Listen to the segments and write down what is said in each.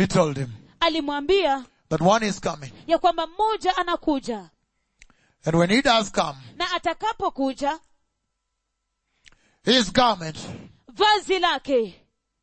He told him alimwambia that one is coming. ya kwamba mmoja anakuja And when he does come, na atakapokuja his garment, vazi lake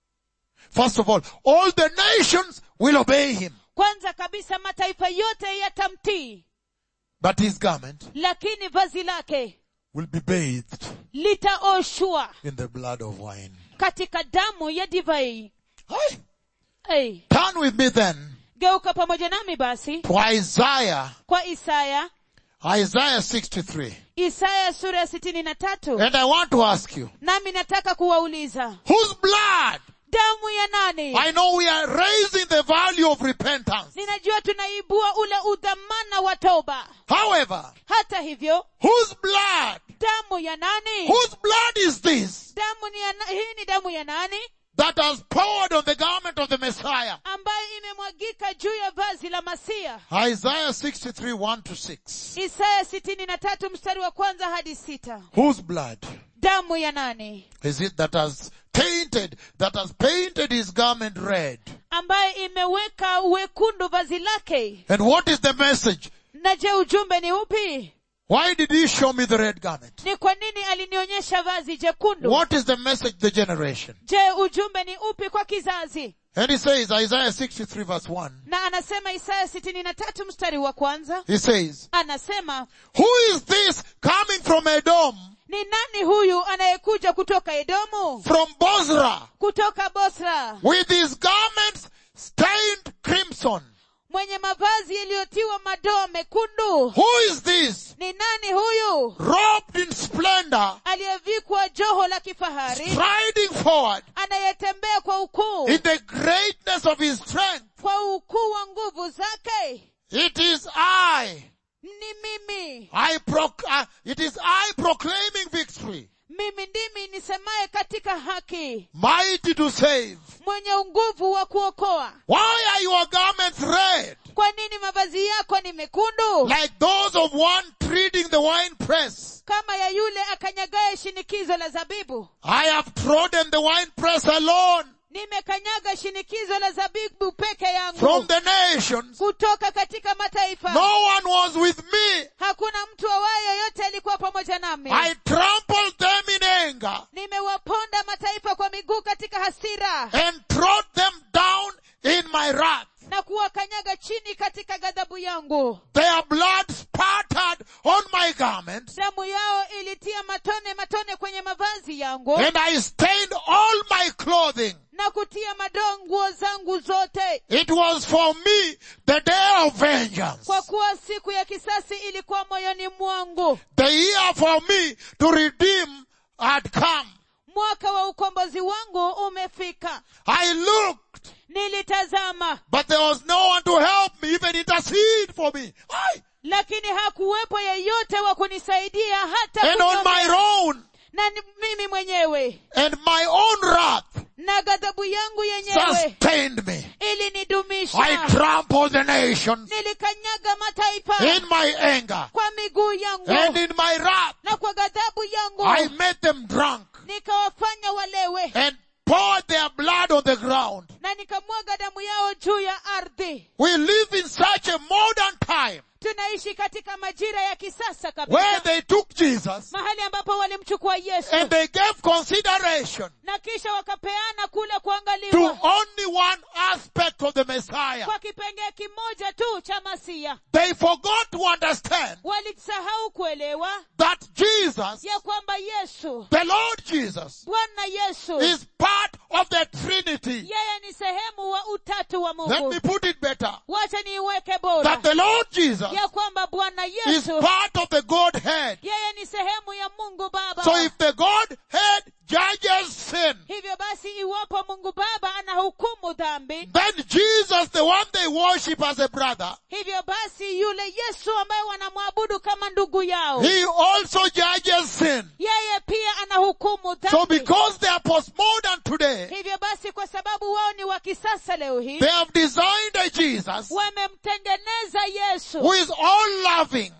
first of all, all the nations will obey him. kwanza kabisa mataifa yote yatamtii But his garment lakini vazi lake will be bathed litaoshwa in the blood of wine. katika damu ya divai Aye. hey, Turn with me then geuka pamoja nami basi to Isaiah, kwa isaya Isaiah 63. isaya sura ya sitini na tatu And I want to ask you, nami nataka kuwauliza whose blood? damu ya nani I know we are raising the value of repentance. ninajua tunaibua ule udhamana wa toba However, hata hivyo whose blood? damu ya nani Whose blood is this damu ni ya, na- hii ni damu ya nani that has poured on the garment of the Messiah? ambayo imemwagika juu ya vazi la masia Isaiah 63, 1 to 6. isaya sitini na tatu mstari wa kwanza hadi sita Whose blood damu ya nani is it that has tainted, that has painted his garment red? ambayo imeweka wekundu vazi lake And what is the message? na je ujumbe ni upi Why did he show me the red garment? ni kwa nini alinionyesha vazi jekundu What is the message, the generation? je ujumbe ni upi kwa kizazi And he says, Isaiah 63 verse 1, na anasema isaya sitini na tatu mstari wa kwanza he says, anasema Who is this coming from Edom, ni nani huyu anayekuja kutoka edomu from Bozrah, kutoka bosra with his garments stained crimson? mwenye mavazi yaliyotiwa madoa mekundu Who is this, ni nani huyu robed in splendor, aliyevikwa joho la kifahari striding forward anayetembea kwa ukuu in the greatness of his strength? kwa ukuu wa nguvu zake It is I. ni mimi I proc- uh, it is I proclaiming victory, mimi ndimi nisemaye katika haki mighty to save. mwenye nguvu wa kuokoa Why are your garments red? kwa nini mavazi yako ni mekundu Like those of one treading the wine press. kama ya yule akanyagaye shinikizo la zabibu I have trodden the wine press alone nimekanyaga shinikizo la zabibu peke yangu from the nations. kutoka katika mataifa No one was with me. hakuna mtu awaye yoyote alikuwa pamoja nami I trampled them in anger nimewaponda mataifa kwa miguu katika hasira and trod them down in my wrath. na kuwakanyaga chini katika ghadhabu yangu Their blood spattered on my garments damu yao ilitia matone matone kwenye mavazi yangu and I stained all my clothing. na kutia madoa nguo zangu zote It was for me the day of vengeance. kwa kuwa siku ya kisasi ilikuwa moyoni mwangu The year for me to redeem had come. mwaka wa ukombozi wangu umefika I looked, nilitazama but there was no one to help me, even intercede for me. Aye. lakini hakuwepo yeyote wa kunisaidia hata And on kuniombea. my own, na ni- mimi mwenyewe and my own wrath na ghadhabu yangu yenyewe sustained me. ilinidumisha I trampled the nations nilikanyaga mataifa in my anger, kwa miguu yangu and in my wrath, na kwa ghadhabu yangu I made them drunk nikawafanya walewe and poured their blood on the ground. na nikamwaga damu yao juu ya ardhi We live in such a modern time tunaishi katika majira ya kisasa where kabisa they took Jesus mahali ambapo walimchukua yesu and they gave consideration na kisha wakapeana kule to kuangaliwa only one aspect of the Messiah. kwa kipengee kimoja tu cha masia They forgot to understand walisahau kuelewa that Jesus, ya kwamba yesu the Lord Jesus, bwana yesu is part of the Trinity. yeye ni sehemu wa utatu wa Let mungu me put it better. wacha niiweke bora That the Lord Jesus ya kwamba bwana is yesu part of the Godhead. yeye ni sehemu ya mungu baba So if the Godhead judges sin, hivyo basi iwapo mungu baba anahukumu dhambi then Jesus, the one they worship as a brother, hivyo basi yule yesu ambaye wanamwabudu kama ndugu yao he also judges sin. yeye pia anahukumu So dhambi because they are postmodern today, hivyo basi kwa sababu wao ni wa kisasa leo hii they have designed a Jesus wamemtengeneza yesu who is all loving, ambaye ni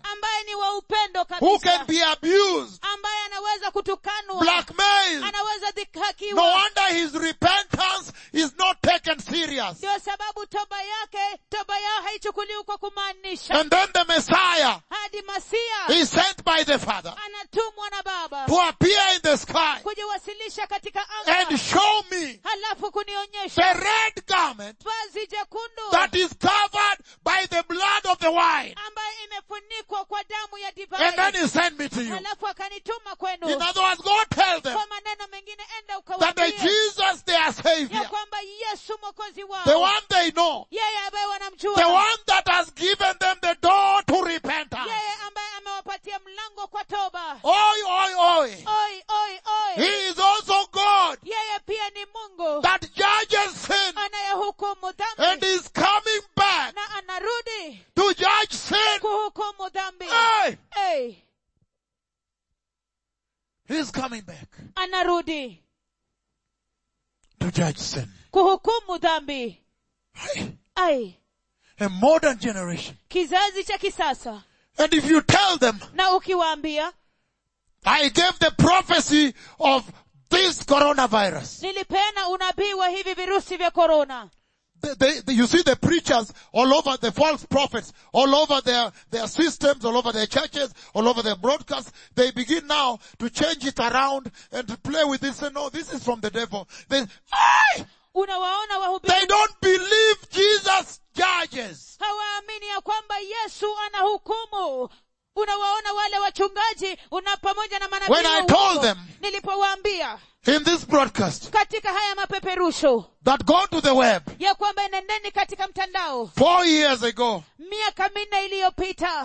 ni wa upendo who can kabisa be abused, ambaye anaweza kutukanwa blackmailed. anaweza No dhikakiwa wonder his repentance is not taken serious. ndio sababu toba yake toba yao haichukuliwi kwa kumaanisha And then the Messiah hadi masia is sent by the Father anatumwa na baba to appear in the sky kujiwasilisha katika and anga show me halafu the kunionyesha red garment vazi jekundu that is covered by the blood of the wine. ambayo imefunikwa kwa damu ya And then divai he sent me to you. halafu akanituma kwenu In other words, go tell them kwa maneno mengine enda that the ukawaambie Jesus, their ya Savior, kwamba yesu mwokozi the wao one they know, yeye ambaye the wanamjua one that has given them the door to repentance. yeye ambaye amewapatia mlango kwa toba Oi, oi, oi. oi oi oi He is also God yeye pia ni mungu that judges sin anayehukumu and dhambi is coming back na anarudi to judge sin. kuhukumu dhambi Hey, hey, he's coming back anarudi to judge sin. kuhukumu dhambi Hey, ai A modern generation. kizazi cha kisasa And if you tell them, na ukiwaambia I gave the prophecy of this coronavirus. nilipeana unabii wa hivi virusi vya korona They, they, they- you see the preachers all over, the false prophets, all over their, their systems, all over their churches, all over their broadcasts. They begin now to change it around and to play with this. Say, no, this is from the devil. They, Aye! unawaona they wahubiri don't believe Jesus judges. hawaamini ya kwamba yesu anahukumu unawaona wale wachungaji una pamoja na manabii When wa I told uongo. them- nilipowaambia In this broadcast, katika haya mapeperusho that go to the web ya kwamba nendeni katika mtandao four years ago, miaka minne iliyopita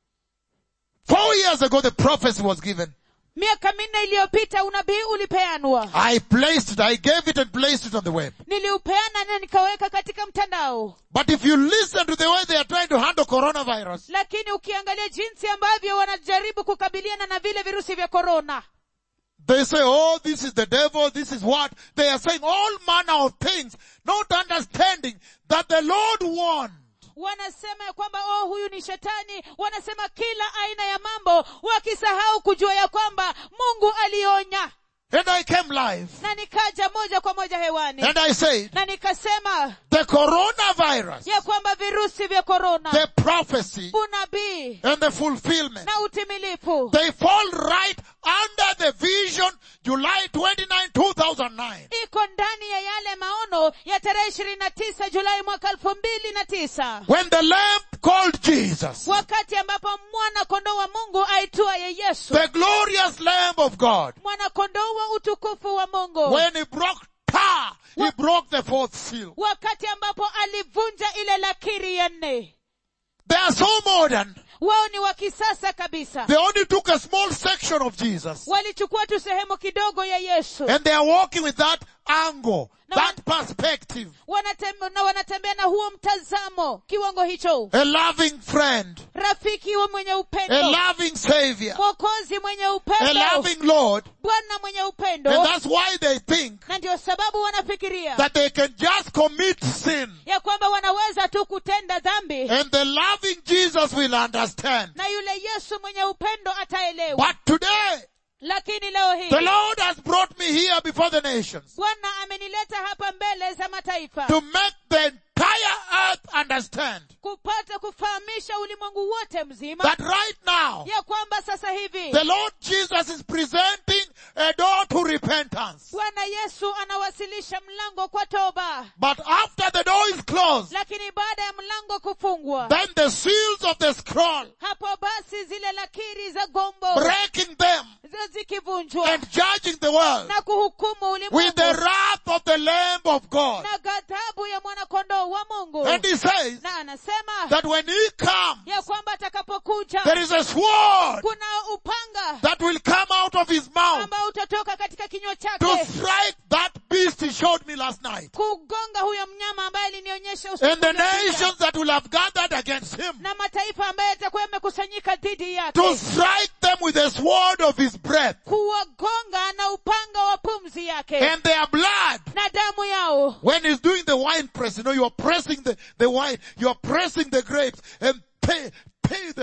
four years ago the prophecy was given. miaka minne iliyopita unabii ulipeanwa I placed it, I gave it and placed it on the web. niliupeana na nikaweka katika mtandao But if you listen to the way they are trying to handle coronavirus, lakini ukiangalia jinsi ambavyo wanajaribu kukabiliana na vile virusi vya korona they say, oh, this is the devil, this is what. They are saying all manner of things, not understanding that the Lord warned. wanasema ya kwamba oh huyu ni shetani wanasema kila aina ya mambo wakisahau kujua ya kwamba mungu alionya And I came live na nikaja moja kwa moja hewani and I said, na nikasema the coronavirus, ya kwamba virusi vya korona the prophecy unabii and the fulfillment, na utimilifu they fall right under the vision July 29, 2009. iko ndani ya yale maono ya tarehe ishirini na tisa julai mwaka elfu mbili na tisa When the lamb called Jesus, wakati ambapo mwana kondoo wa mungu aitwaye yesu the glorious lamb of God, mwana kondoo wa utukufu wa mungu when he broke tar, he broke the fourth seal. wakati ambapo alivunja ile lakiri ya nne They are so modern. wao ni wa kisasa kabisa They only took a small section of Jesus. walichukua tu sehemu kidogo ya yesu And they are walking with that angle, No that perspective. Wanatembe, na wanatembea na huo mtazamo kiwango hicho A loving friend, rafiki wa mwenye a upendo loving savior, mwokozi mwenye a upendo loving Lord. bwana mwenye And upendo that's why they think na ndio sababu wanafikiria that they can just commit sin. ya kwamba wanaweza tu kutenda dhambi And the loving Jesus will understand. na yule yesu mwenye upendo ataelewa But today, lakini leo hii the Lord has brought me here before the nations bwana amenileta hapa mbele za mataifa to make the entire earth understand kupata kufahamisha ulimwengu wote mzima that right now, ya kwamba sasa hivi the Lord Jesus is presenting a door to repentance. bwana yesu anawasilisha mlango kwa toba But after the door is closed, lakini baada ya mlango kufungwa then the seals of the scroll, hapo basi zile lakiri za gombo breaking them za zikivunjwa and judging the world na kuhukumu with ulimwengu the wrath of the Lamb of God. na ghadhabu ya mwanakondoo wa mungu And he says na anasema that when he comes, ya kwamba atakapokuja there is a sword kuna upanga that will come out of his mouth ambao utatoka katika kinywa to chake strike that beast he showed me last night. kugonga huyo mnyama ambaye alinionyesha usiku And the uliopita. nations that will have gathered against him na mataifa ambayo yatakuwa yamekusanyika dhidi to yake strike them with the sword of his breath kuwagonga na upanga wa pumzi yake and their blood. na damu yao When he's doing the wine press, you know, you are pressing the, the wine, you are pressing the grapes and pay, pay the,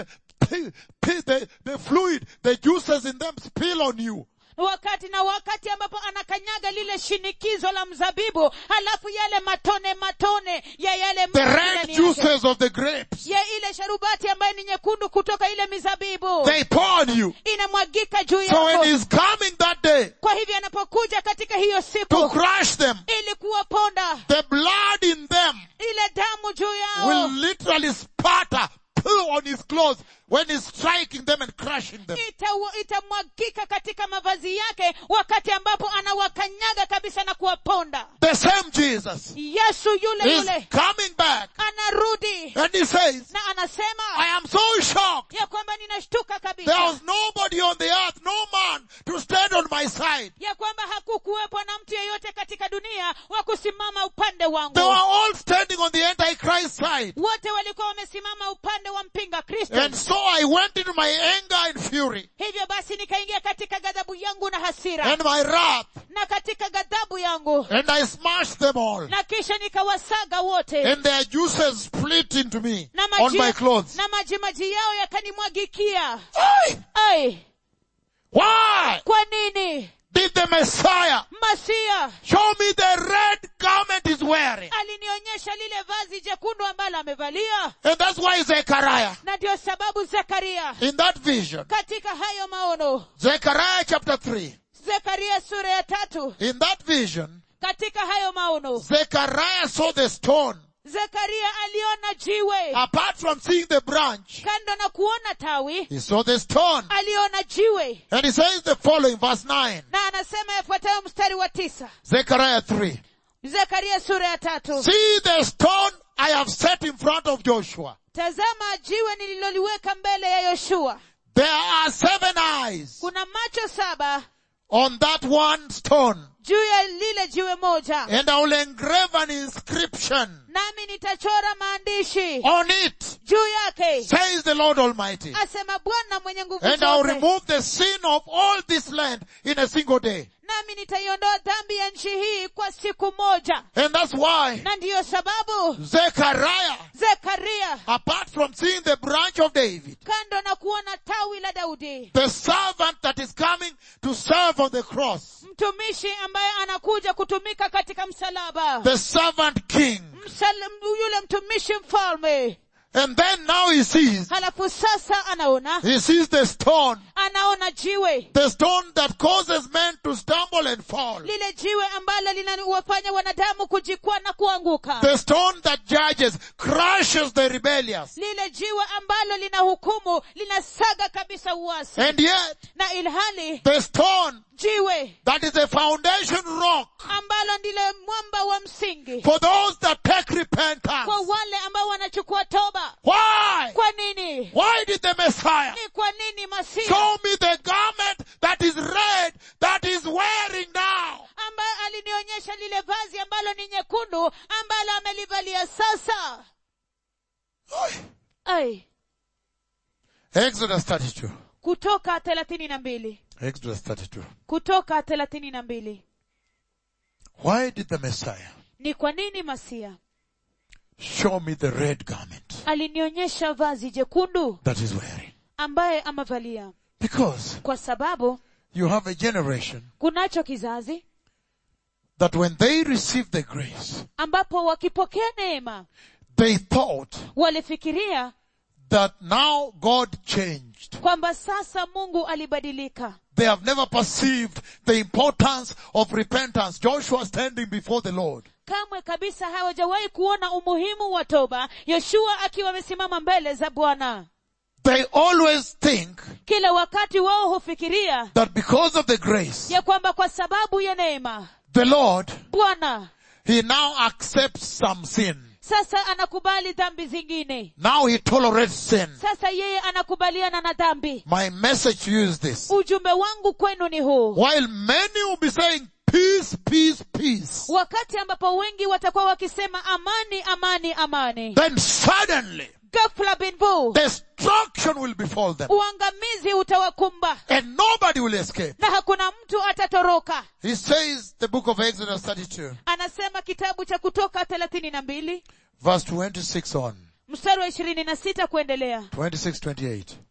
pee, pee, the, the fluid, the juices in them spill on you. wakati na wakati ambapo anakanyaga lile shinikizo la mzabibu halafu yale matone matone ya yale The maji red ndani yake. juices of the grapes, ya ile sharubati ambayo ni nyekundu kutoka ile mizabibu they pour on you. inamwagika juu So when yako he's coming that day kwa hivyo anapokuja katika hiyo to siku crush them, ili kuwaponda the blood in them ile damu juu will yao literally spatter poo on his clothes when he's striking them and crushing them. Itawa- itamwagika katika mavazi yake wakati ambapo anawakanyaga kabisa na kuwaponda The same Jesus yesu yule is yule coming back anarudi and he says, na anasema I am so shocked. ya kwamba ninashtuka There kabisa was nobody on the earth, no man to stand on my side. ya kwamba hakukuwepo na mtu yeyote katika dunia wa kusimama upande They wangu were all standing on the Antichrist side. wote walikuwa wamesimama upande wa mpinga kristo And so I went into my anger and fury hivyo basi nikaingia katika ghadhabu yangu na hasira and my wrath na katika ghadhabu yangu and I smashed them all. na kisha nikawasaga wote And their juices split into me na on my maji, clothes. na maji maji yao yakanimwagikia Why? ai Why kwa nini did the Messiah masia show me the red garment he's wearing? alinionyesha lile vazi jekundu ambalo amevalia And that's why Zechariah, na ndio sababu zekaria in that vision, katika hayo maono Zechariah chapter 3, zekaria sura ya tatu in that vision, katika hayo maono Zechariah saw the stone. zekaria aliona jiwe Apart from seeing the branch, kando na kuona tawi he saw the stone. aliona jiwe And he says the following, verse 9, na anasema yafuatayo mstari wa tisa Zechariah 3. zekaria sura ya tatu See the stone I have set in front of Joshua. tazama jiwe nililoliweka mbele ya yoshua There are seven eyes kuna macho saba on that one stone. juu ya lile jiwe moja And I will engrave an inscription nami nitachora maandishi on it, juu yake says the Lord Almighty. asema bwana mwenye nguvu And I will zote remove the sin of all this land in a single day. nami nitaiondoa dhambi ya nchi hii kwa siku moja And that's why na ndiyo sababu Zechariah, zekaria apart from seeing the branch of David, kando na kuona tawi la daudi the servant that is coming to serve on the cross, mtumishi ambaye anakuja kutumika katika msalaba the servant king. Msal, yule mtumishi mfalme And then now he sees, halafu sasa anaona he sees the stone, anaona jiwe the stone that causes men to stumble and fall. lile jiwe ambalo linawafanya wanadamu kujikwaa na kuanguka The stone that judges, crushes the rebellious. lile jiwe ambalo lina hukumu linasaga kabisa uasi And yet, na ilhali the stone jiwe that is a foundation rock ambalo ndile mwamba wa msingi for those that take repentance. kwa wale ambao wanachukua toba Why? kwa nini Why did the Messiah ni kwa nini masia show me the garment that is red that is wearing now? ambaye alinionyesha lile vazi ambalo ni nyekundu ambalo amelivalia sasa ai Exodus 32. kutoka thelathini na mbili Exodus 32. kutoka thelathini na mbili Why did the Messiah ni kwa nini masia show me the red garment alinionyesha vazi jekundu that is wearing? ambaye amevalia Because kwa sababu you have a generation kunacho kizazi that when they receive the grace, ambapo wakipokea neema they thought walifikiria that now God changed. kwamba sasa mungu alibadilika They have never perceived the importance of repentance. Joshua standing before the Lord. kamwe kabisa hawajawahi kuona umuhimu wa toba yoshua akiwa amesimama mbele za bwana They always think kila wakati wao hufikiria that because of the grace, ya kwamba kwa sababu ya neema the Lord, bwana He now accepts some sin. sasa anakubali dhambi zingine Now He tolerates sin. sasa yeye anakubaliana na dhambi My message to you is this. ujumbe wangu kwenu ni huu While many will be saying peace, peace, peace, wakati ambapo wengi watakuwa wakisema amani amani amani then suddenly ghafla binvu destruction will befall them uangamizi utawakumba and nobody will escape. na hakuna mtu atatoroka He says the book of Exodus 32 anasema kitabu cha kutoka thelathini na mbili verse 26 on. mstari wa ishirini na sita kuendelea 26, 28.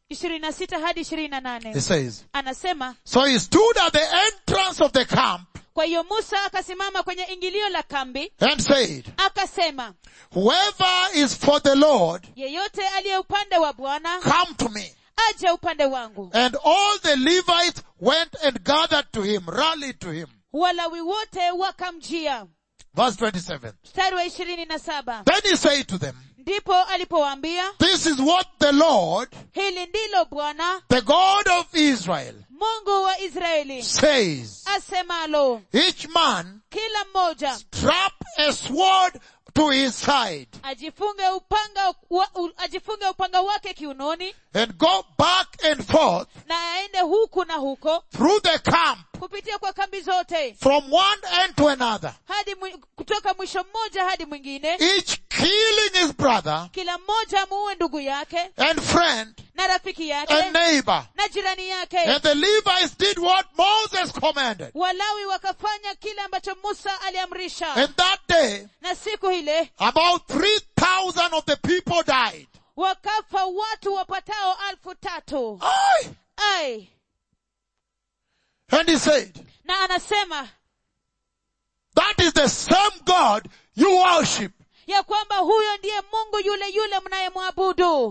ishirini na sita hadi ishirini na nane He says, anasema So he stood at the entrance of the camp kwa hiyo musa akasimama kwenye ingilio la kambi and said, akasema Whoever is for the Lord, yeyote aliye upande wa bwana come to me. aje upande wangu And all the Levites went and gathered to him, rallied to him. walawi wote wakamjia Verse 27. mstari wa ishirini na saba Then he said to them, ndipo alipowaambia This is what the Lord, hili ndilo bwana the God of Israel, mungu wa israeli says, asemalo each man kila mmoja strap a sword to his side ajifunge upanga wa, u, ajifunge upanga wake kiunoni and go back and forth na aende huku na huko through the camp kupitia kwa kambi zote from one end to another, hadi mwi- kutoka mwisho mmoja hadi mwingine each killing his brother kila mmoja amuue ndugu yake and friend na rafiki yake and neighbor. na jirani yake And the Levites did what Moses commanded. walawi wakafanya kile ambacho musa aliamrisha And that day, na siku ile about 3,000 of the people died. wakafa watu wapatao alfu tatu Aye. ai And he said, na anasema that is the same God you worship. ya kwamba huyo ndiye mungu yule yule mnayemwabudu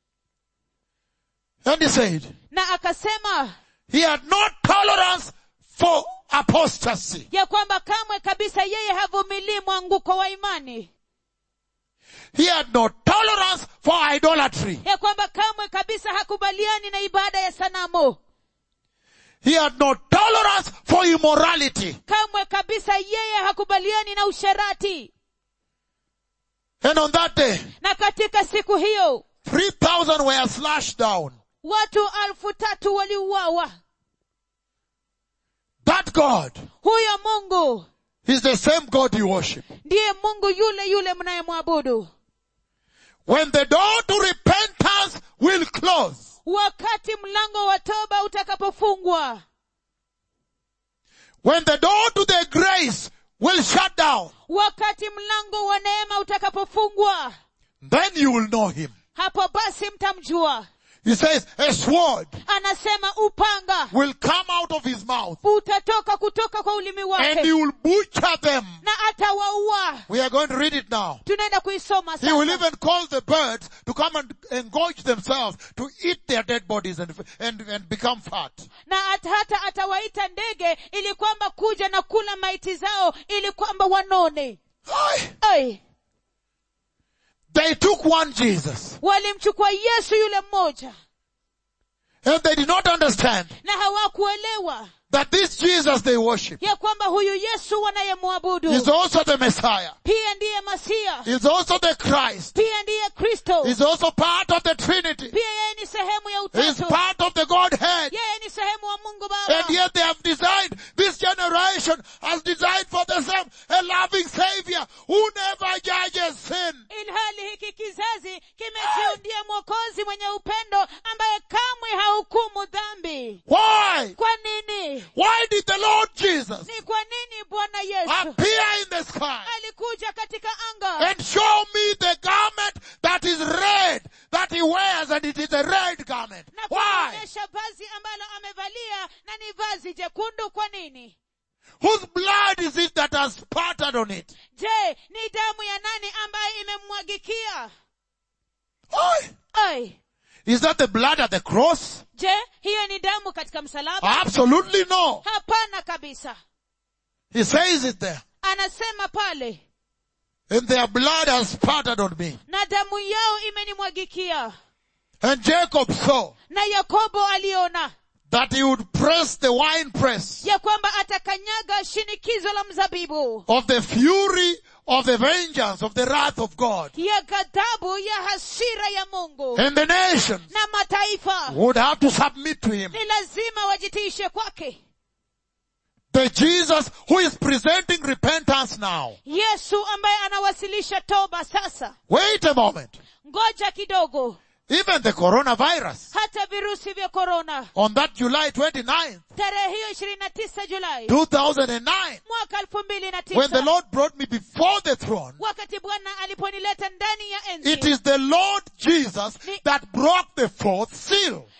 And he said, na akasema he had no tolerance for apostasy. ya kwamba kamwe kabisa yeye havumilii mwanguko wa imani He had no tolerance for idolatry. ya kwamba kamwe kabisa hakubaliani na ibada ya sanamu He had no tolerance for immorality. kamwe kabisa yeye hakubaliani na usherati And on that day, na katika siku hiyo 3,000 were slashed down. watu alfu tatu waliuawa That God huyo mungu is the same God you worship. ndiye mungu yule yule mnayemwabudu When the door to repentance will close, wakati mlango wa toba utakapofungwa when the door to the grace will shut down, wakati mlango wa neema utakapofungwa then you will know him. hapo basi mtamjua He says, a sword anasema upanga will come out of his mouth utatoka kutoka kwa ulimi and wake he will butcher them. na atawaua We are going to read it now. tunaenda kuisoma He will sasa even call the birds to come and engorge themselves to eat their dead bodies and, and, and become fat. na at, hata atawaita ndege ili kwamba kuja na kula maiti zao ili kwamba wanone Aye. Ai, They took one Jesus walimchukua yesu yule mmoja and they did not understand na hawakuelewa that this Jesus they worship ya kwamba huyu yesu wanayemwabudu is also the Messiah. pia ndiye masia Is also the Christ. pia ndiye kristo Is also part of the Trinity. pia yeye ni sehemu ya Is utatu part of the Godhead. yeye ni sehemu wa mungu baba And yet they have designed, this generation has designed for themselves a loving Savior who never judges sin. ilhali hiki kizazi kimejiundia mwokozi mwenye upendo ambaye kamwe hahukumu dhambi Why? kwa nini Why did the Lord Jesus ni kwa nini bwana yesu appear in the sky alikuja katika anga and show me the garment that is red that he wears and it is a red garment? na Why? kuonyesha vazi ambalo amevalia na ni vazi jekundu kwa nini Whose blood is it that has spattered on it? je ni damu ya nani ambaye imemmwagikia Why? ai Is that the blood at the cross? je hiyo ni damu katika msalaba Absolutely no. hapana kabisa He says it there. anasema pale And their blood has spattered on me. na damu yao imenimwagikia And Jacob saw na yakobo aliona that he would press the wine press ya kwamba atakanyaga shinikizo la mzabibu of the fury of the vengeance of the wrath of God. ya ghadhabu ya hasira ya mungu And the nations na mataifa would have to submit to him. ni lazima wajitiishe kwake The Jesus who is presenting repentance now. yesu ambaye anawasilisha toba sasa Wait a moment. ngoja kidogo Even the coronavirus hata virusi vya korona on that July 29th, tarehe hiyo ishirini na tisa julai 2009, mwaka elfu mbili na when the tisa Lord brought me before the throne, wakati bwana aliponileta ndani ya it enzi is the Lord Jesus that broke the fourth seal.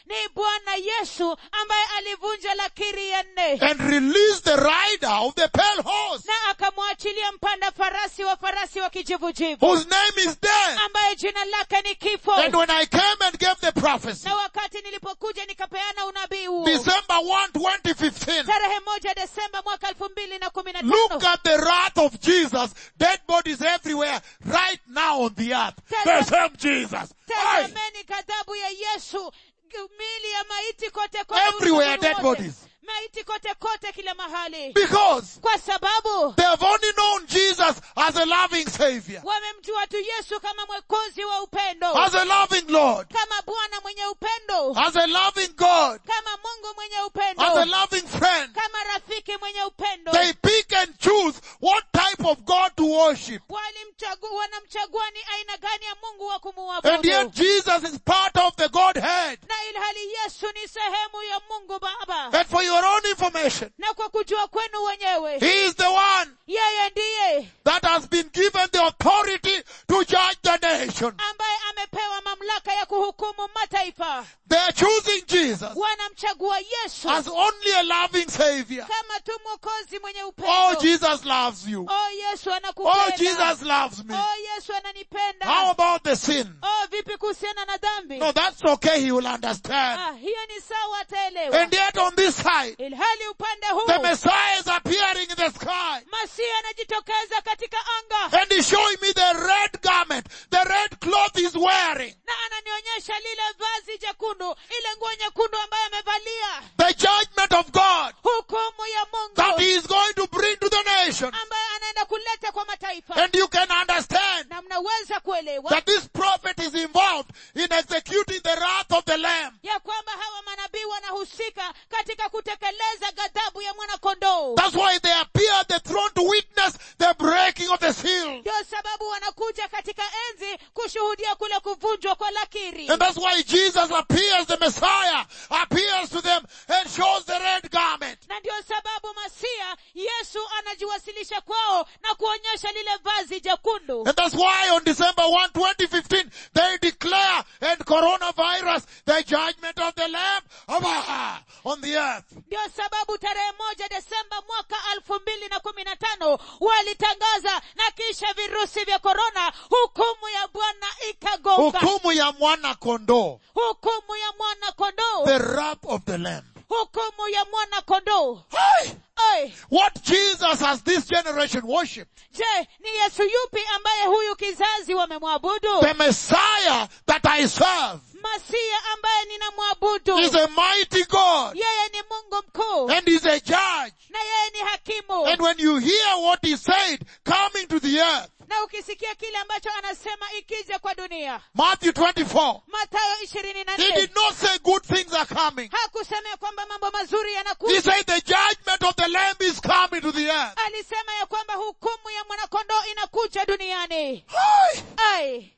ni bwana yesu ambaye alivunja lakiri ya nne and released the rider of the pale horse, na akamwachilia mpanda farasi wa farasi wa kijivujivu whose name is death. ambaye jina lake ni kifo And when I came and gave the prophecy, na wakati nilipokuja nikapeana unabii huo December 1, 2015, tarehe moja desemba mwaka elfu mbili na kumi na look tano at the wrath of Jesus, dead bodies everywhere, right now on the earth. The same Jesus. Aye. tazameni ghadhabu ya yesu mili ya maiti kote kote Everywhere ulimwenguni dead wote. bodies. maiti kote kote kila mahali Because kwa sababu they have only known Jesus as a loving Savior, wamemjua tu yesu kama mwekozi wa upendo as a loving Lord, kama bwana mwenye upendo as a loving God, kama mungu mwenye as a upendo loving friend. kama rafiki mwenye upendo They pick and choose what type of God to worship. walimchagua wanamchagua ni aina gani ya mungu wa And yet kumuabudu Jesus is part of the Godhead. na ilhali yesu ni sehemu ya mungu baba And for your own information, na kwa kujua kwenu wenyewe He is the one yeye ndiye that has been given the authority to judge the nation. ambaye amepewa mamlaka ya kuhukumu mataifa They are choosing Jesus wanamchagua yesu as only a loving Savior. kama tu mwokozi mwenye Oh, upendo Jesus loves you. oh yesu Oh, anakupenda Jesus loves me. oh yesu ananipenda How about the sin? oh vipi kuhusiana na dhambi No, that's okay. He will understand. ah, hiyo ni sawa ataelewa And yet on this side, ilhali upande huu the Messiah is appearing in the sky. masihi anajitokeza katika anga And he's showing me the red garment, the red cloth he's wearing. na ananionyesha lile vazi jekundu ile nguo nyekundu ambayo amevalia The judgment of God hukumu ya that mungu he is going to bring to the nation. ambayo anaenda kuleta kwa mataifa And you can understand na mnaweza kuelewa that this prophet is involved in executing the wrath of the Lamb. ya kwamba hawa manabii wanahusika katika kutekeleza ghadhabu ya mwanakondoo That's why they appear at the throne to witness the breaking of the seal. ndio sababu wanakuja katika enzi kushuhudia kule kuvunjwa kwa lakiri And that's why Jesus appears, the Messiah appears to them and shows the red garment. na ndio sababu masia yesu anajiwasilisha kwao na kuonyesha lile vazi jekundu And that's why on December 1, 2015, they declare and coronavirus the judgment of the Lamb ah, on the earth. ndio sababu tarehe moja desemba mwaka elfu mbili na kumi na tano walitangaza na kisha virusi vya korona hukumu ya bwana ikagonga Hukumu ya mwana kondoo. hukumu ya mwana kondoo The wrath of the Lamb. hukumu ya mwana kondoo Hey! Ai, What Jesus has this generation worshipped? je ni yesu yupi ambaye huyu kizazi wamemwabudu The Messiah that I serve masia ambaye ninamwabudu is a mighty God yeye ni mungu mkuu and is a judge. na yeye ni hakimu And when you hear what he said coming to the earth, na ukisikia kile ambacho anasema ikija kwa dunia Matthew 24, matayo ishirini na he nne did not say good things are coming. hakusema ya kwamba mambo mazuri He yanakuja said the judgment of the Lamb is coming to the earth. alisema ya kwamba hukumu ya mwanakondoo inakuja duniani Hi! ai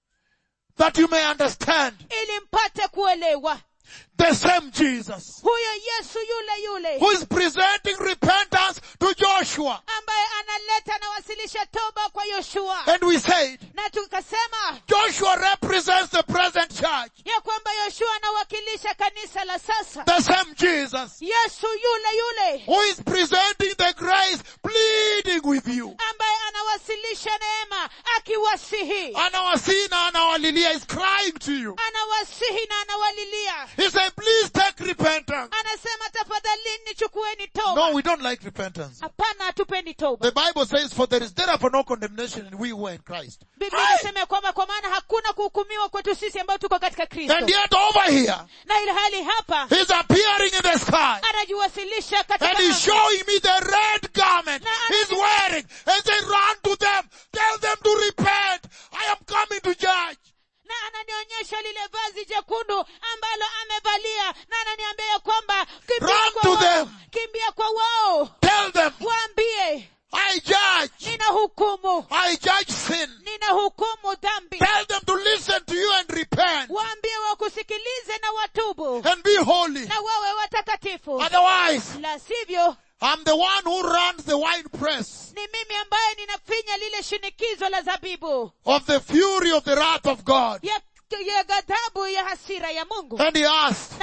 That you may understand ili mpate kuelewa the same Jesus huyo yesu yule yule who is presenting repentance to Joshua. ambaye analeta anawasilisha toba kwa yoshua And we said, na tukasema Joshua represents the present church. ya kwamba yoshua anawakilisha kanisa la sasa The same Jesus yesu yule yule who is presenting the grace, pleading with you. ambaye anawasilisha neema akiwasihi Anawasihi na anawalilia is crying to you. anawasihi na anawalilia He said, please take repentance. anasema tafadhalini chukueni toba No, we don't like repentance. hapana hatupendi toba The Bible says, for there is therefore no condemnation in we who are in Christ. biblia Hey! inasema ya kwamba kwa maana hakuna kuhukumiwa kwetu sisi ambao tuko katika kristo And yet over here, na ili hali hapa he's appearing in the sky. anajiwasilisha katika And he's anga. showing me the red garment Na- he's wearing. And say, run to them. Tell them to repent. I am coming to judge. na ananionyesha lile vazi jekundu ambalo amevalia na ananiambia ya kwamba kimbia Run kwa to wao them. kimbia kwa wao Tell them, waambie I judge. nina hukumu I judge sin. nina hukumu dhambi Tell them to listen to you and repent. waambie wakusikilize na watubu And be holy. na wawe watakatifu Otherwise, la sivyo I'm the one who runs the wine press ni mimi ambaye ninafinya lile shinikizo la zabibu of the fury of the wrath of God. ya, ya ghadhabu ya hasira ya mungu And he asked,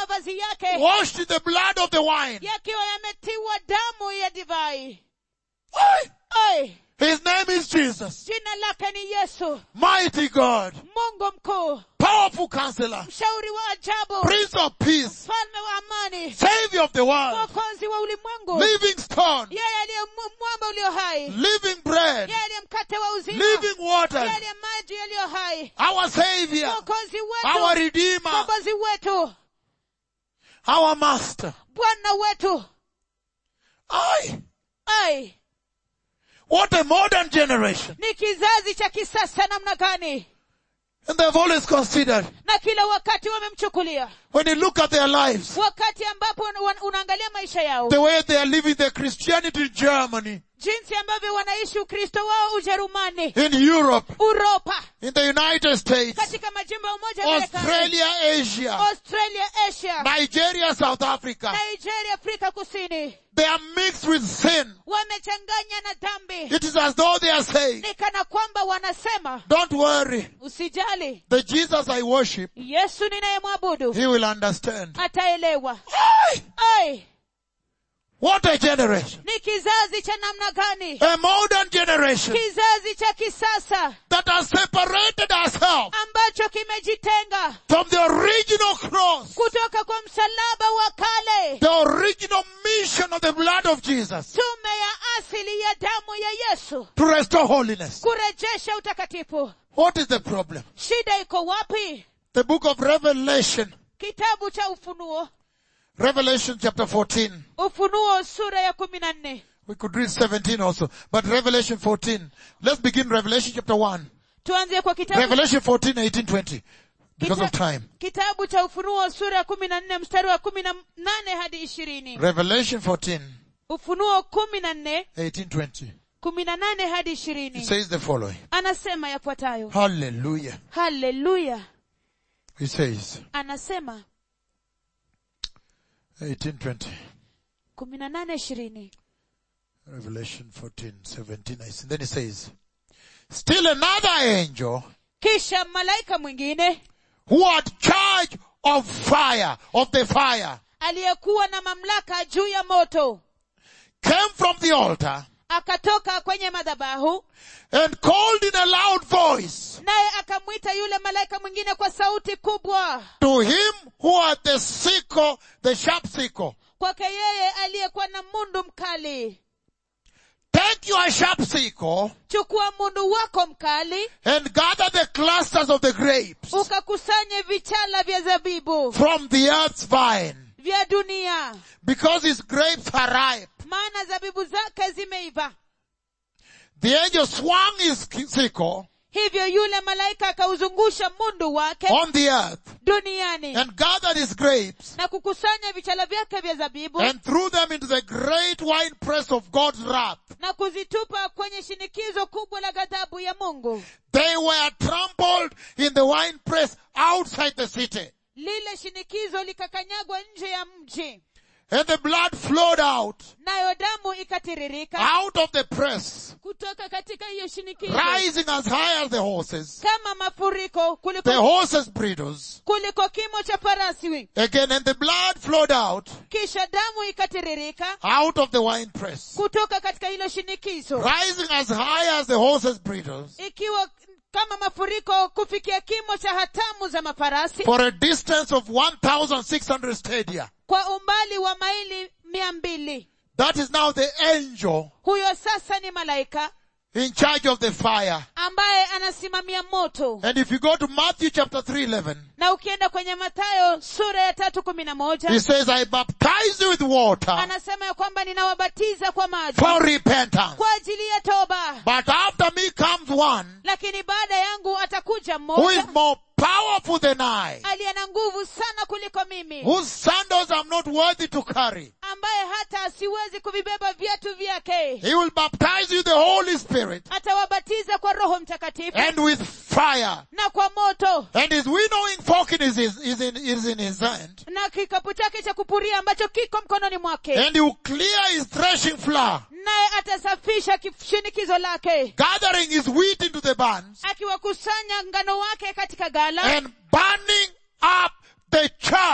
mavazi yake washed in the blood of the wine. yakiwa yametiwa damu ya divai Aye. Ai, His name is Jesus. jina lake ni yesu Mighty God. mungu mkuu Powerful counselor. mshauri wa ajabu Prince of peace. mfalme wa amani Savior of the world. mwokozi wa ulimwengu Living stone. yeye aliye mu- mwamba ulio hai Living bread. yeye aliye mkate wa uzima Living water. yeye aliye maji yaliyo hai Our Savior. mwokozi Our wetu Redeemer. mkombozi wetu Our Master. bwana wetu Aye. ai What a modern generation. ni kizazi cha kisasa namna gani And they've always considered, na kila wakati wamemchukulia when you look at their lives, wakati ambapo una- unaangalia maisha yao the way they are living their Christianity in Germany, jinsi ambavyo wanaishi ukristo wao ujerumani in Europe, uropa in the United States, katika majimbo ya umoja wa Marekani, Australia, Asia, australia asia Nigeria, South Africa. nigeria afrika kusini They are mixed with sin. wamechanganya na dhambi It is as though they are saying, ni kana kwamba wanasema don't worry, usijali the Jesus I worship, yesu ninayemwabudu he will understand. ataelewa Aye. ai What a generation. ni kizazi cha namna gani A modern generation kizazi cha kisasa that has separated ourselves ambacho kimejitenga from the original cross, kutoka kwa msalaba wa kale the original mission of the blood of Jesus tume ya asili ya damu ya yesu to restore holiness. kurejesha utakatifu What is the problem? shida iko wapi The book of Revelation, kitabu cha ufunuo Revelation chapter 14. ufunuo sura ya kumi na nne We could read 17 also, but Revelation 14. Let's begin Revelation chapter 1. tuanzie kwa kitabu, Revelation 14, 18, 20. Because of time. kitabu cha ufunuo sura ya kumi na nne mstari wa kumi na nane hadi ishirini Revelation 14, ufunuo kumi na nne 18, 20. kumi na nane hadi It ishirini says the following. anasema yafuatayo Hallelujah. haleluya He says, anasema 18, 20. kumi na nane ishirini Revelation 14, 17, I see. Then he says, still another angel kisha malaika mwingine who had charge of fire, of the fire, aliyekuwa na mamlaka juu ya moto came from the altar akatoka kwenye madhabahu and called in a loud voice naye akamwita yule malaika mwingine kwa sauti kubwa to him who had the sickle, the sharp sickle. kwake yeye aliyekuwa na mundu mkali Take your sharp sickle chukua mundu wako mkali and gather the clusters of the grapes ukakusanye vichala vya zabibu from the earth's vine, vya dunia because his grapes are ripe. maana zabibu zake zimeiva The angel swung his sickle hivyo yule malaika akauzungusha mundu wake on the earth duniani and gathered his grapes na kukusanya vichala vyake vya zabibu and threw them into the great winepress of God's wrath. na kuzitupa kwenye shinikizo kubwa la ghadhabu ya mungu They were trampled in the winepress outside the city. lile shinikizo likakanyagwa nje ya mji And the blood flowed out, nayo damu ikatiririka out of the press, kutoka katika hiyo shinikizo rising as high as the horses, kama mafuriko the kuliko, horses' bridles. kuliko kimo cha farasi Again, and the blood flowed out, kisha damu ikatiririka out of the winepress, kutoka katika hilo shinikizo rising as high as the horses' bridles, ikiwa kama mafuriko kufikia kimo cha hatamu za mafarasi for a distance of 1,600 stadia. kwa umbali wa maili mia mbili That is now the angel huyo sasa ni malaika in charge of the fire. ambaye anasimamia moto And if you go to Matthew chapter 3:11, na ukienda kwenye matayo sura ya tatu kumi na moja he says, I baptize you with water anasema ya kwamba ninawabatiza kwa maji for repentance. kwa ajili ya toba But after me comes one lakini baada yangu atakuja who is mmoja more powerful than I, aliye na nguvu sana kuliko mimi whose sandals I'm not worthy to carry. ambaye hata asiwezi kuvibeba viatu vyake He will baptize you the Holy Spirit atawabatiza kwa roho mtakatifu and with fire. na kwa moto And his winnowing fork is, is, is, in, is in his hand. na kikapu chake cha kupuria ambacho kiko mkononi mwake And he will clear his threshing floor, naye atasafisha shinikizo lake gathering his wheat into the barns akiwakusanya ngano wake katika gala and burning up the chaff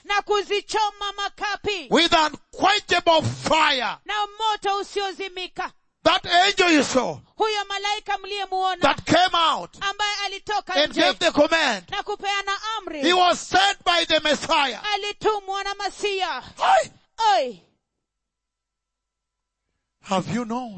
na kuzichoma makapi with unquenchable fire. na moto usiozimika That angel you saw huyo malaika mliyemuona that came out ambaye alitoka and nje gave the command, na kupeana he amri was sent by the Messiah. alitumwa na masia Aye. oi Have you known?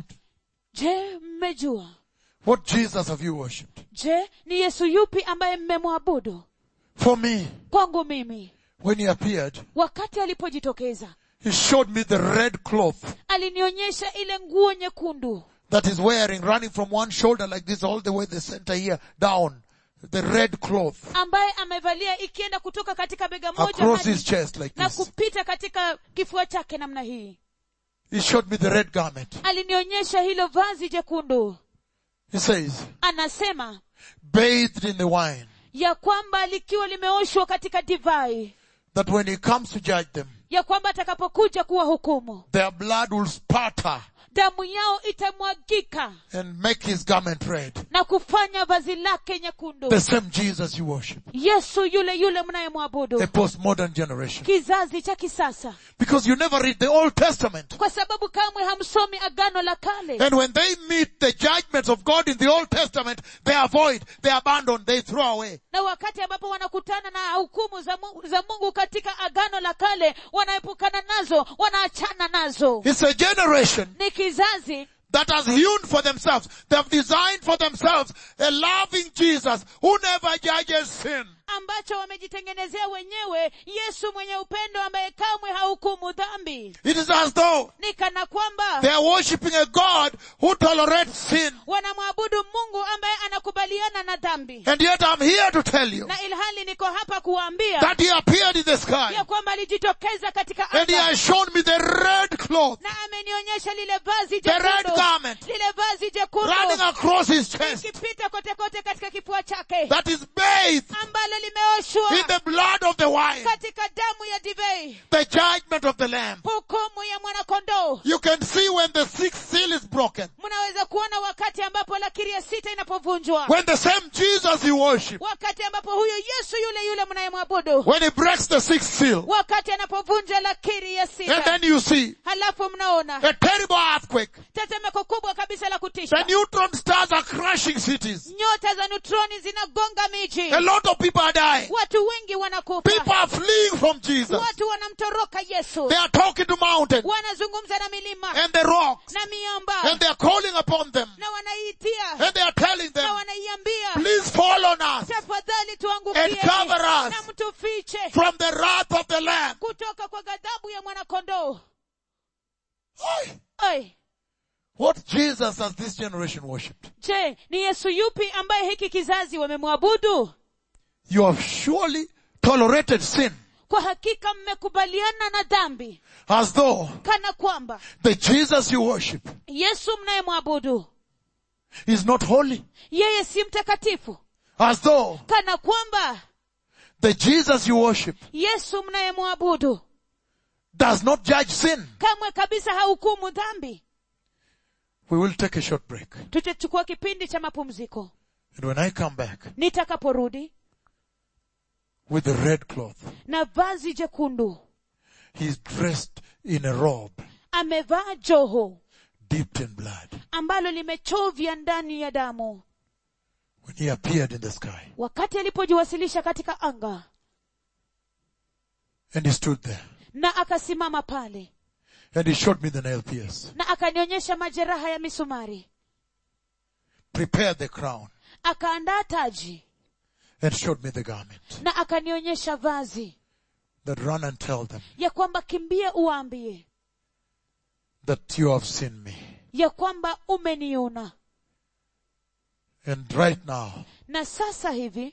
je mmejua What Jesus have you worshipped? je ni yesu yupi ambaye mmemwabudu For me, kwangu mimi when he appeared, wakati alipojitokeza he showed me the red cloth alinionyesha ile nguo nyekundu that is wearing, running from one shoulder like this all the way the center here down. The red cloth ambaye amevalia ikienda kutoka katika bega moja across hadi his chest like na this. kupita katika kifua chake namna hii He showed me the red garment. alinionyesha hilo vazi jekundu He says, anasema bathed in the wine, ya kwamba likiwa limeoshwa katika divai that when he comes to judge them, ya kwamba atakapokuja kuwa hukumu their blood will spatter damu yao itamwagika and make his garment red. na kufanya vazi lake nyekundu The same Jesus you worship. yesu yule yule mnayemwabudu The postmodern generation. kizazi cha kisasa Because you never read the Old Testament. kwa sababu kamwe hamsomi agano la kale And when they meet the judgments of God in the Old Testament, they avoid, they abandon, they throw away. na wakati ambapo wanakutana na hukumu za mungu, za mungu katika agano la kale wanaepukana nazo wanaachana nazo It's a generation ni kizazi that has hewn for themselves. They have designed for themselves a loving Jesus who never judges sin. ambacho wamejitengenezea wenyewe yesu mwenye upendo ambaye kamwe hahukumu dhambi It is as though ni kana kwamba they are worshipping a God who tolerates sin. wanamwabudu mungu ambaye anakubaliana na dhambi And yet I'm here to tell you na ilhali niko hapa kuwaambia that he appeared in the sky ya kwamba alijitokeza katika and he anga has shown me the red cloth, na amenionyesha lile vazi the red jekundu garment lile vazi running jekundu across his chest ikipita kote kote katika kifua chake that is bathed ambalo limeoshwa in the blood of the wine, katika damu ya divei the judgment of the lamb. hukumu ya mwanakondoo You can see when the sixth seal is broken. mnaweza kuona wakati ambapo lakiri ya sita inapovunjwa When the same Jesus you worship, wakati ambapo huyo yesu yule yule mnayemwabudu when he breaks the sixth seal, wakati anapovunja lakiri ya and sita then you see halafu mnaona a terrible earthquake. tetemeko kubwa kabisa la kutisha The neutron stars are crushing cities. nyota za neutroni zinagonga miji A lot of people are dying. watu wengi wanakufa People are fleeing from Jesus. watu wanamtoroka yesu They are talking to mountains wanazungumza na milima and the rocks na miamba and they are calling upon them na wanaiitia and they are telling na them, wanaiambia please fall on us tafadhali and tuangukie cover us na mtufiche from the wrath of the Lamb. kutoka kwa ghadhabu ya mwanakondoo Oi! Oi, What Jesus has this generation worshipped? je ni yesu yupi ambaye hiki kizazi wamemwabudu You have surely tolerated sin kwa hakika mmekubaliana na dhambi as though kana kwamba the Jesus you worship yesu mnayemwabudu is not holy. yeye si mtakatifu As though kana kwamba the Jesus you worship yesu mnayemwabudu does not judge sin. kamwe kabisa hahukumu dhambi We will take a short break. tutachukua kipindi cha mapumziko And when I come back nitakaporudi with the red cloth, na vazi jekundu he's dressed in a robe amevaa joho dipped in blood. ambalo limechovya ndani ya damu When he appeared in the sky wakati alipojiwasilisha katika anga and he stood there na akasimama pale and he showed me the nail pierce, na akanionyesha majeraha ya misumari prepared the crown akaandaa taji and showed me the garment na akanionyesha vazi that run and tell them ya kwamba kimbia uwaambie that you have seen me. ya kwamba umeniona And right now na sasa hivi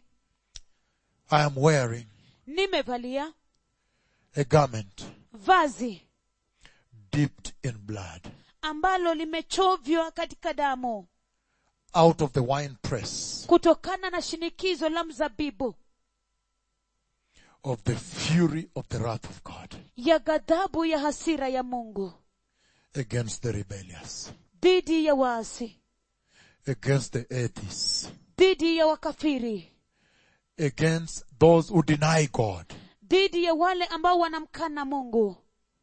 I am wearing nimevalia a garment vazi dipped in blood ambalo limechovywa katika damu out of the wine press kutokana na shinikizo la mzabibu of the fury of the wrath of God ya ghadhabu ya hasira ya mungu against the rebellious, dhidi ya waasi against the atheists, dhidi ya wakafiri against those who deny God, dhidi ya wale ambao wanamkana mungu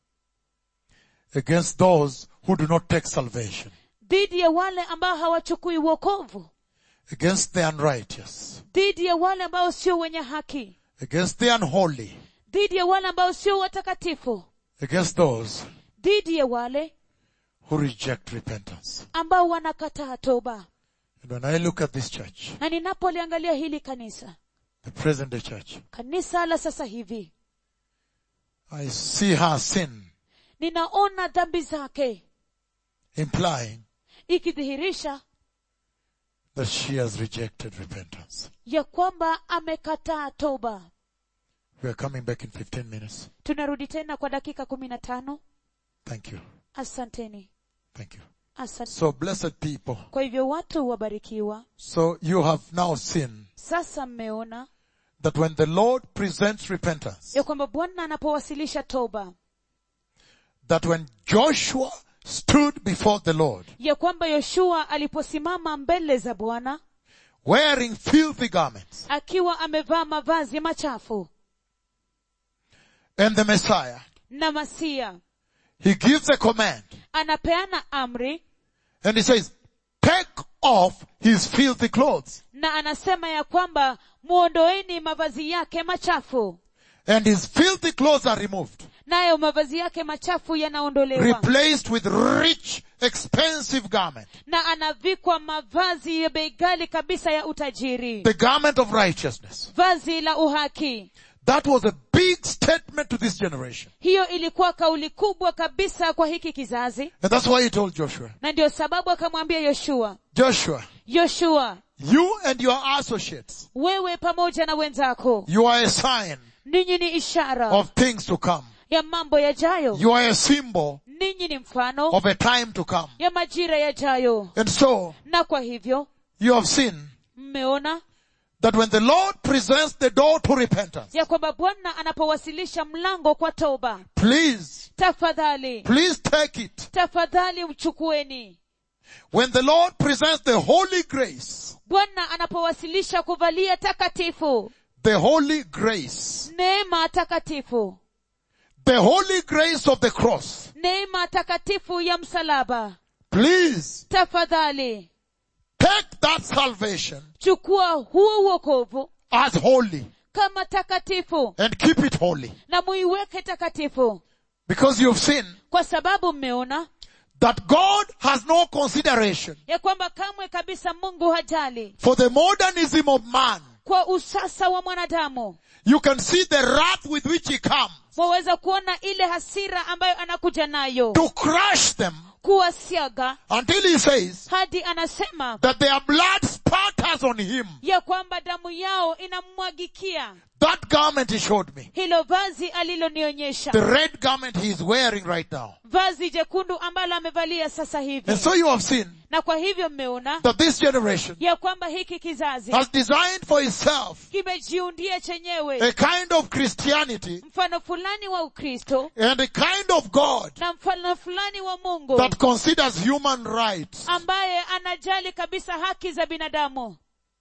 against those who do not take salvation, dhidi ya wale ambao hawachukui uokovu against the unrighteous, dhidi ya wale ambao sio wenye haki against the unholy, dhidi ya wale ambao sio watakatifu against those dhidi ya wale who reject repentance. ambao wanakataa toba And when I look at this church, na ninapoliangalia hili kanisa the present day church, kanisa la sasa hivi I see her sin ninaona dhambi zake implying ikidhihirisha that she has rejected repentance. ya kwamba amekataa toba We are coming back in 15 minutes. tunarudi tena kwa dakika kumi na tano Thank you. asanteni Thank you. asante So blessed people. kwa hivyo watu wabarikiwa So you have now seen sasa mmeona that when the Lord presents repentance, ya kwamba bwana anapowasilisha toba that when Joshua stood before the Lord, ya kwamba yoshua aliposimama mbele za bwana wearing filthy garments, akiwa amevaa mavazi machafu and the Messiah, na masia he gives a command, anapeana amri and he says, take off his filthy clothes, na anasema ya kwamba muondoeni mavazi yake machafu and his filthy clothes are removed, nayo mavazi yake machafu yanaondolewa replaced with rich, expensive garment, na anavikwa mavazi ya bei ghali kabisa ya utajiri the garment of righteousness. vazi la uhaki That was a big statement to this generation. hiyo ilikuwa kauli kubwa kabisa kwa hiki kizazi And that's why he told Joshua, na ndio sababu akamwambia yoshua Joshua, yoshua you and your associates, wewe pamoja na wenzako you are a sign ninyi ni ishara of things to come. ya mambo yajayo You are a symbol ninyi ni mfano of a time to come. ya majira yajayo And so, na kwa hivyo you have seen mmeona that when the Lord presents the door to repentance, ya kwamba bwana anapowasilisha mlango kwa toba please, tafadhali please take it. tafadhali uchukueni When the Lord presents the holy grace, bwana anapowasilisha kuvalia takatifu the holy grace, neema takatifu the holy grace of the cross, neema takatifu ya msalaba please tafadhali take that salvation chukua huo uokovu as holy kama takatifu and keep it holy. na muiweke takatifu Because you've seen kwa sababu mmeona that God has no consideration ya kwamba kamwe kabisa mungu hajali for the modernism of man. kwa usasa wa mwanadamu You can see the wrath with which he comes waweza kuona ile hasira ambayo anakuja nayo to crush them kuwasiaga until he says hadi anasema that their blood spatters on him. ya kwamba damu yao inamwagikia That garment he showed me. hilo vazi alilonionyesha The red garment he is wearing right now. vazi jekundu ambalo amevalia sasa hivi And so you have seen na kwa hivyo mmeona that this generation ya kwamba hiki kizazi has designed for itself kimejiundia chenyewe a kind of Christianity mfano fulani wa ukristo and a kind of God na mfano fulani wa mungu that considers human rights ambaye anajali kabisa haki za binadamu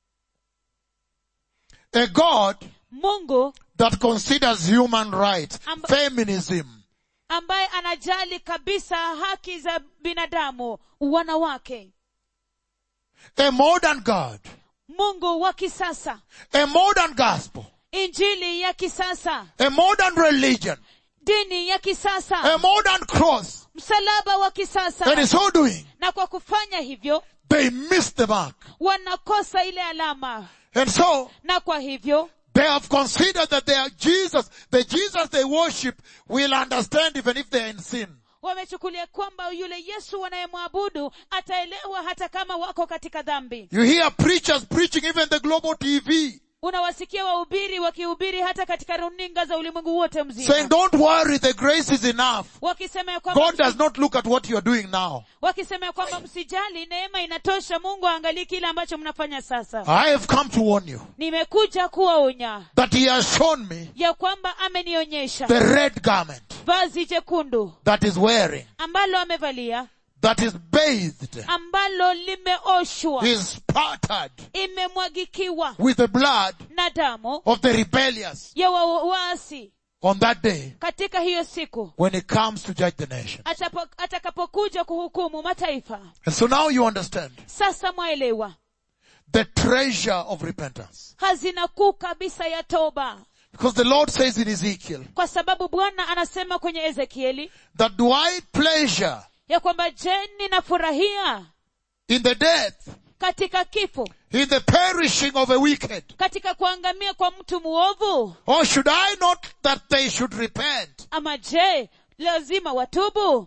a God mungu that considers human rights, Amba- feminism, ambaye anajali kabisa haki za binadamu wanawake a modern God, mungu wa kisasa a modern gospel, injili ya kisasa a modern religion, dini ya a kisasa modern cross. msalaba wa And kisasa in so doing, na kwa kufanya hivyo they miss the mark. wanakosa ile alama And so, na kwa hivyo they have considered that they are Jesus, the Jesus they worship will understand even if they are in sin. wamechukulia kwamba yule yesu wanayemwabudu ataelewa hata kama wako katika dhambi You hear preachers preaching even the global TV unawasikia wahubiri wakihubiri hata katika runinga za ulimwengu wote saying, mzima don't worry, the grace is enough. wakisema ya kwamba God does not look at what you are doing now. wakisema ya kwamba msijali neema inatosha mungu aangalii kile ambacho mnafanya sasa I have come to warn you nimekuja kuwaonya that he has shown me ya kwamba amenionyesha the red garment vazi jekundu that is wearing, ambalo amevalia that is bathed, ambalo limeoshwa is spattered imemwagikiwa with the blood na damu of the rebellious, ya wa- waasi on that day katika hiyo siku when he comes to judge the nation. atapo- atakapokuja kuhukumu mataifa And so now you understand sasa mwaelewa the treasure of repentance. hazina kuu kabisa ya toba Because the Lord says in Ezekiel kwa sababu bwana anasema kwenye ezekieli that do I pleasure ya kwamba je ninafurahia in the death, katika kifo in the perishing of a wicked? katika kuangamia kwa mtu muovu Or should I not that they should repent? ama je lazima watubu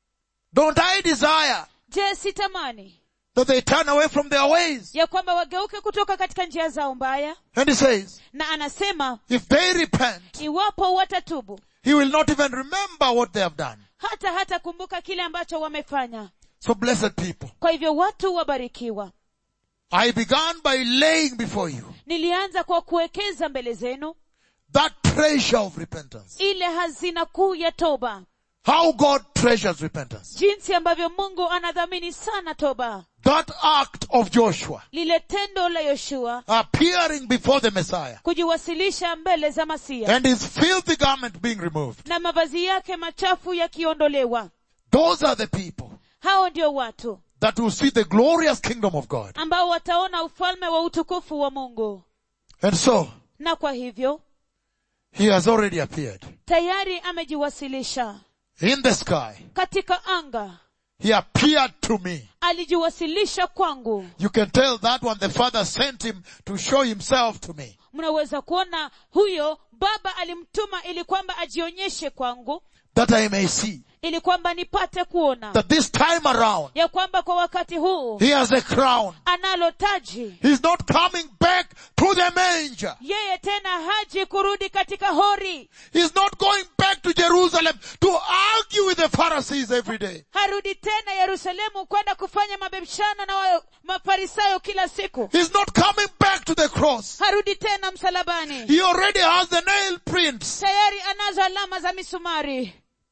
Don't I desire je sitamani that they turn away from their ways? ya kwamba wageuke kutoka katika njia zao mbaya And he says, na anasema if they repent, iwapo watatubu he will not even remember what they have done. hata hata kumbuka kile ambacho wamefanya So blessed people, kwa hivyo watu wabarikiwa I began by laying before you nilianza kwa kuwekeza mbele zenu that treasure of repentance. ile hazina kuu ya toba How God treasures repentance. jinsi ambavyo mungu anadhamini sana toba That act of Joshua lile tendo la yoshua appearing before the Messiah kujiwasilisha mbele za masia and his filthy garment being removed. na mavazi yake machafu yakiondolewa Those are the people hao ndio watu that will see the glorious kingdom of God. ambao wataona ufalme wa utukufu wa mungu And so, na kwa hivyo he has already appeared tayari amejiwasilisha in the sky. katika anga He appeared to me. alijiwasilisha kwangu You can tell that one the Father sent him to show himself to me. mnaweza kuona huyo baba alimtuma ili kwamba ajionyeshe kwangu That I may see ili kwamba nipate kuona that this time around, ya kwamba kwa wakati huu he has a crown. analo taji He's not coming back to the manger. yeye tena haji kurudi katika hori He's not going back to Jerusalem to argue with the Pharisees every day. harudi tena yerusalemu kwenda kufanya mabishano na wa- mafarisayo kila siku He's not coming back to the cross. harudi tena msalabani He already has the nail prints. tayari anazo alama za misumari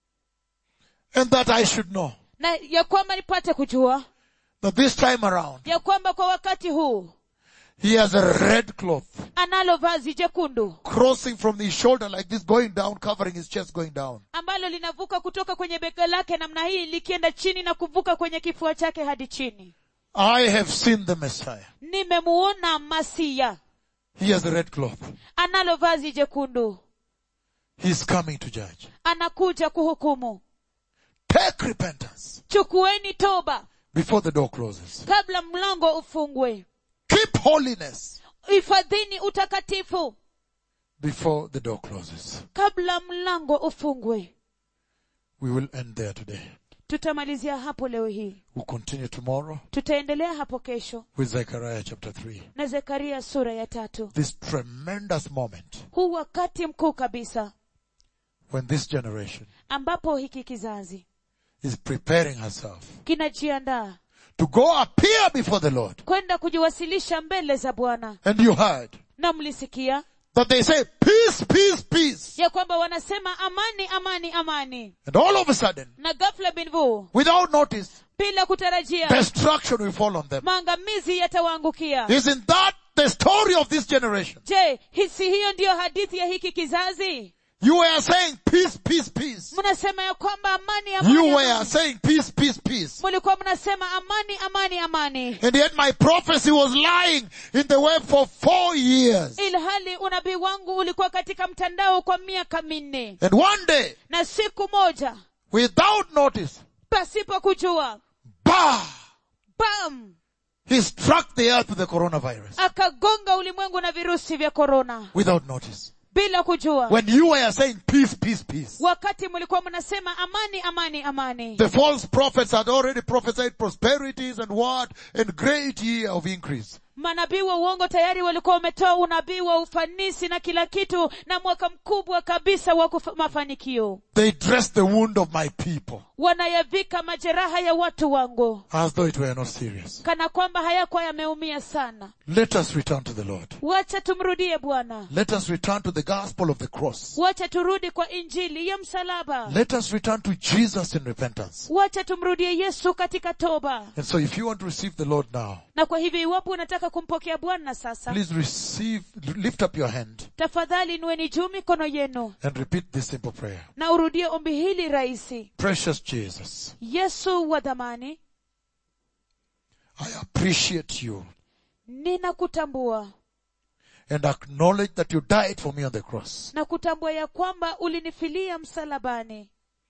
And that I should know na ya kwamba nipate kujua that this time around, ya kwamba kwa wakati huu he has a red cloth analo vazi jekundu crossing from his shoulder like this, going down, covering his chest, going down. ambalo linavuka kutoka kwenye bega lake namna hii likienda chini na kuvuka kwenye kifua chake hadi chini I have seen the Messiah. nimemuona masia He has a red cloth. analo vazi jekundu He's coming to judge. anakuja kuhukumu Take repentance chukueni toba before the door closes. kabla mlango ufungwe Keep holiness hifadhini utakatifu before the door closes. kabla mlango ufungwe We will end there today. tutamalizia hapo leo hii We'll continue tomorrow tutaendelea hapo kesho with Zechariah chapter 3. na zekaria sura ya tatu This tremendous moment huu wakati mkuu kabisa when this generation ambapo hiki kizazi is preparing herself kinajiandaa to go appear before the Lord. kwenda kujiwasilisha mbele za bwana And you heard na mlisikia that they say peace, peace, peace. ya kwamba wanasema amani amani amani And all of a sudden, na ghafla binvu without notice, bila kutarajia destruction will fall on them. maangamizi yatawaangukia Isn't that the story of this generation? je hisi hiyo ndiyo hadithi ya hiki kizazi You were saying peace, peace, peace. mnasema ya kwamba amani amani, You were amani. saying peace, peace, peace. mulikuwa mnasema amani amani amani And yet my prophecy was lying in the web for four years. ilhali unabii wangu ulikuwa katika mtandao kwa miaka minne And one day, na siku moja without notice, pasipo kujua bah, bam he struck the earth with the coronavirus. akagonga ulimwengu na virusi vya korona Without notice. bila kujua When you were saying peace, peace, peace. wakati mlikuwa mnasema amani amani amani The false prophets had already prophesied prosperities and what? And great year of increase. manabii wa uongo tayari walikuwa wametoa unabii wa ufanisi na kila kitu na mwaka mkubwa kabisa wa kufa- mafanikio They dressed the wound of my people wanayavika majeraha ya watu wangu as though it were not serious. kana kwamba hayakuwa yameumia sana Let us return to the Lord. wacha tumrudie bwana Let us return to the gospel of the cross. wacha turudi kwa injili ya msalaba Let us return to Jesus in repentance. wacha tumrudie yesu katika toba And so if you want to receive the Lord now, na kwa hivyo iwapo unataka kumpokea bwana sasa please receive, lift up your hand tafadhali inueni juu mikono yenu and repeat this simple prayer. na urudie ombi hili rahisi Precious Jesus, yesu wa dhamani I appreciate you ninakutambua and acknowledge that you died for me on the cross na kutambua ya kwamba ulinifilia msalabani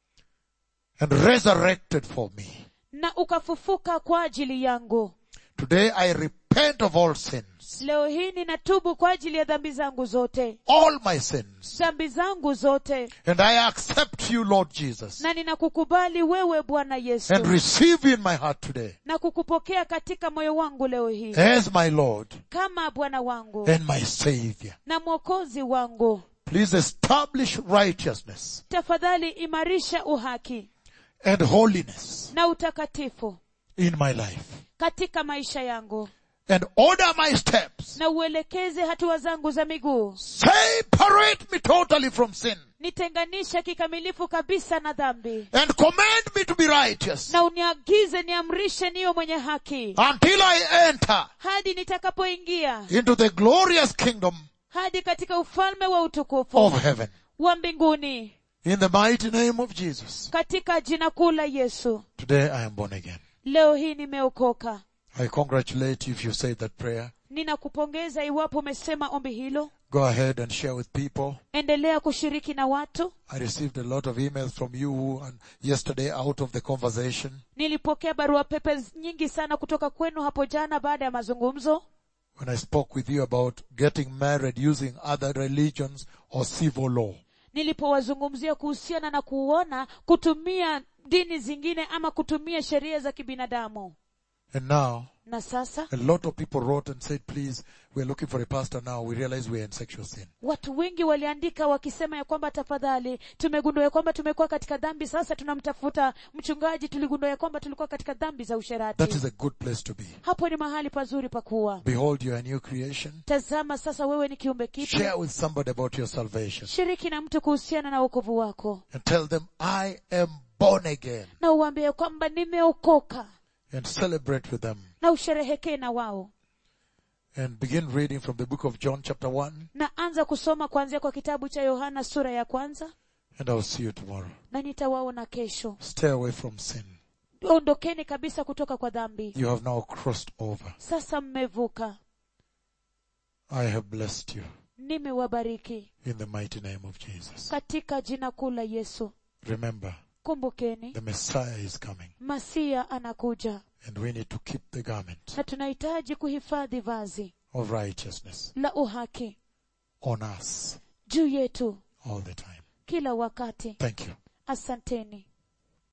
and resurrected for me. na ukafufuka kwa ajili yangu Today I repent of all sins, leo hii ninatubu kwa ajili ya dhambi zangu zote all my sins, dhambi zangu zote and I accept you, Lord Jesus, na ninakukubali wewe bwana yesu and receive you in my heart today na kukupokea katika moyo wangu leo hii as my Lord kama bwana wangu and my Savior. na mwokozi wangu Please establish righteousness tafadhali imarisha uhaki and holiness na utakatifu in my life katika maisha yangu and order my steps. na uelekeze hatua zangu za miguu Separate me totally from sin nitenganisha kikamilifu kabisa na dhambi and command me to be righteous na uniagize niamrishe niyo mwenye haki until I enter hadi nitakapoingia into the glorious kingdom hadi katika ufalme wa utukufu of heaven. wa mbinguni In the mighty name of Jesus. katika jina kuu la yesu Today I am born again. leo hii nimeokoka I congratulate you if you said that prayer. ninakupongeza iwapo umesema ombi hilo Go ahead and share with people. endelea kushiriki na watu I received a lot of emails from you and yesterday out of the conversation. nilipokea barua pepe nyingi sana kutoka kwenu hapo jana baada ya mazungumzo when I spoke with you about getting married using other religions or civil law. nilipowazungumzia kuhusiana na kuona kutumia dini zingine ama kutumia sheria za kibinadamu And now, na sasa a lot of people wrote and said, please, we're looking for a pastor now. We realize we're in sexual sin. watu wengi waliandika wakisema ya kwamba tafadhali tumegundua ya kwamba tumekuwa katika dhambi sasa tunamtafuta mchungaji tuligundua ya kwamba tulikuwa katika dhambi za That usherati is a good place to be. hapo ni mahali pazuri pa kuwa Behold, you are a new creation. tazama sasa wewe ni kiumbe Share kipya with somebody about your salvation shiriki na mtu kuhusiana na wokovu wako and tell them, I am born again na uambie kwamba nimeokoka and celebrate with them na usherehekee na wao and begin reading from the book of John chapter 1 na anza kusoma kuanzia kwa kitabu cha yohana sura ya kwanza and I'll see you tomorrow. na nitawaona kesho Stay away from sin. ondokeni kabisa kutoka kwa dhambi You have now crossed over. sasa mmevuka I have blessed you nimewabariki in the mighty name of Jesus. katika jina kuu la yesu Remember, kumbukeni the Messiah is coming masia anakuja and we need to keep the garment na tunahitaji kuhifadhi vazi of righteousness la uhaki on us juu yetu all the time. kila wakati Thank you. asanteni